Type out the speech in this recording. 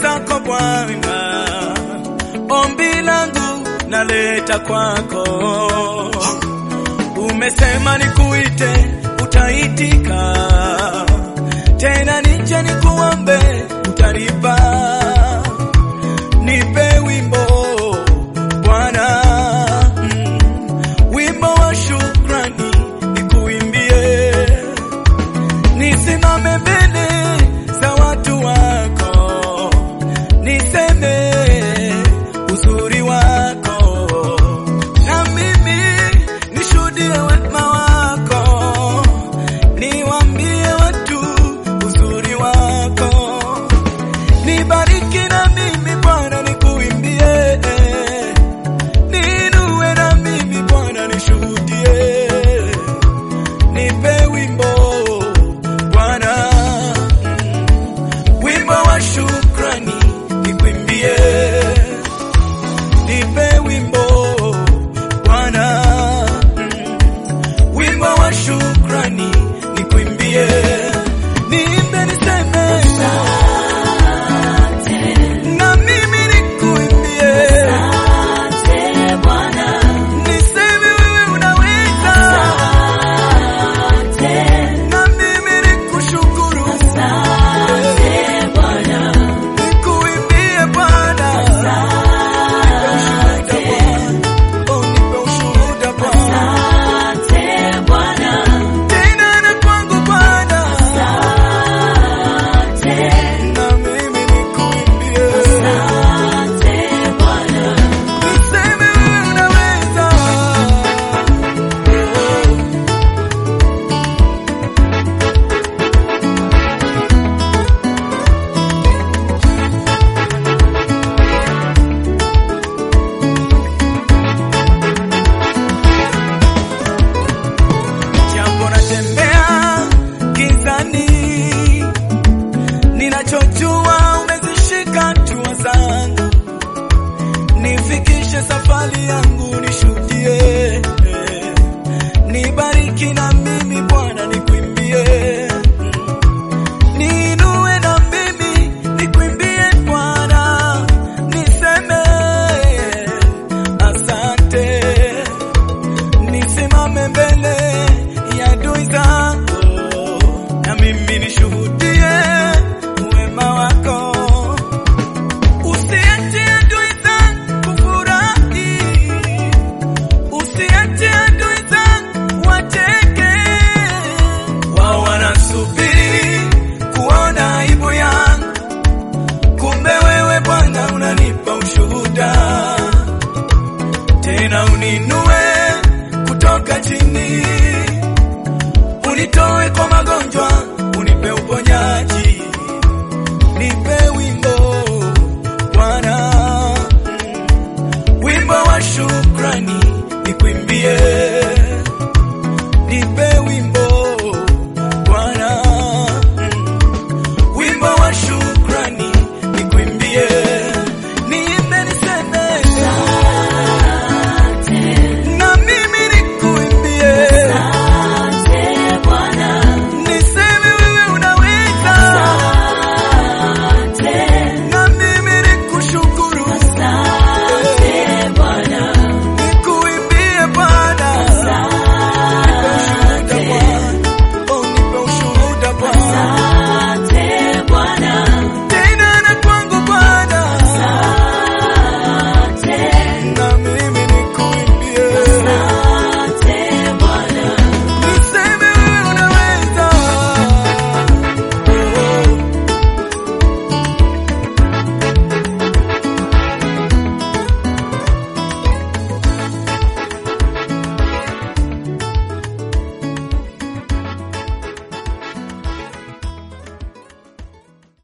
zako Bwana, ombi langu naleta kwako. Umesema nikuite, utaitika, tena nije nikuombe, utanipa. Nipe wimbo Bwana, mm, wimbo wa shukrani nikuimbie nisimame mbele za watu wako, niseme uzuri wako, na mimi nishuhudie wema wako, niwaambie watu uzuri wako, nibariki na mimi Bwana nikuimbie, niinue na mimi Bwana nishuhudie nipe wimbo Bwana, mm, wimbo wa shukrani nikwimbie, nipe wimbo Bwana, mm, wimbo wa shukrani nikwimbie, niimbe niseme na mimi nikuimbie, niseme wewe unaweza na mimi nikushukuru, nikuimbie Bwana, nipe ushuhuda Bwana, oh nipe ushuhuda Bwana, tena na kwangu Bwana, na mimi nikuimbie, niseme wewe unaweza. Jambo natembea gizani, ninachojua umezishika hatua zangu, nifikishe safari yangu, nishuhudie, nibariki na mimi Bwana, nikuimbie, niinue na mimi nikuimbie Bwana, niseme asante nisimame mbele ya adui zako, na mimi nishuhudie wema wako. Usiache adui zangu kufurahi, usiache adui zangu wacheke. Wao wanasubiri kuona aibu yangu, kumbe wewe Bwana unanipa ushuhuda tena uninue kutoka chini, unitoe kwa magonjwa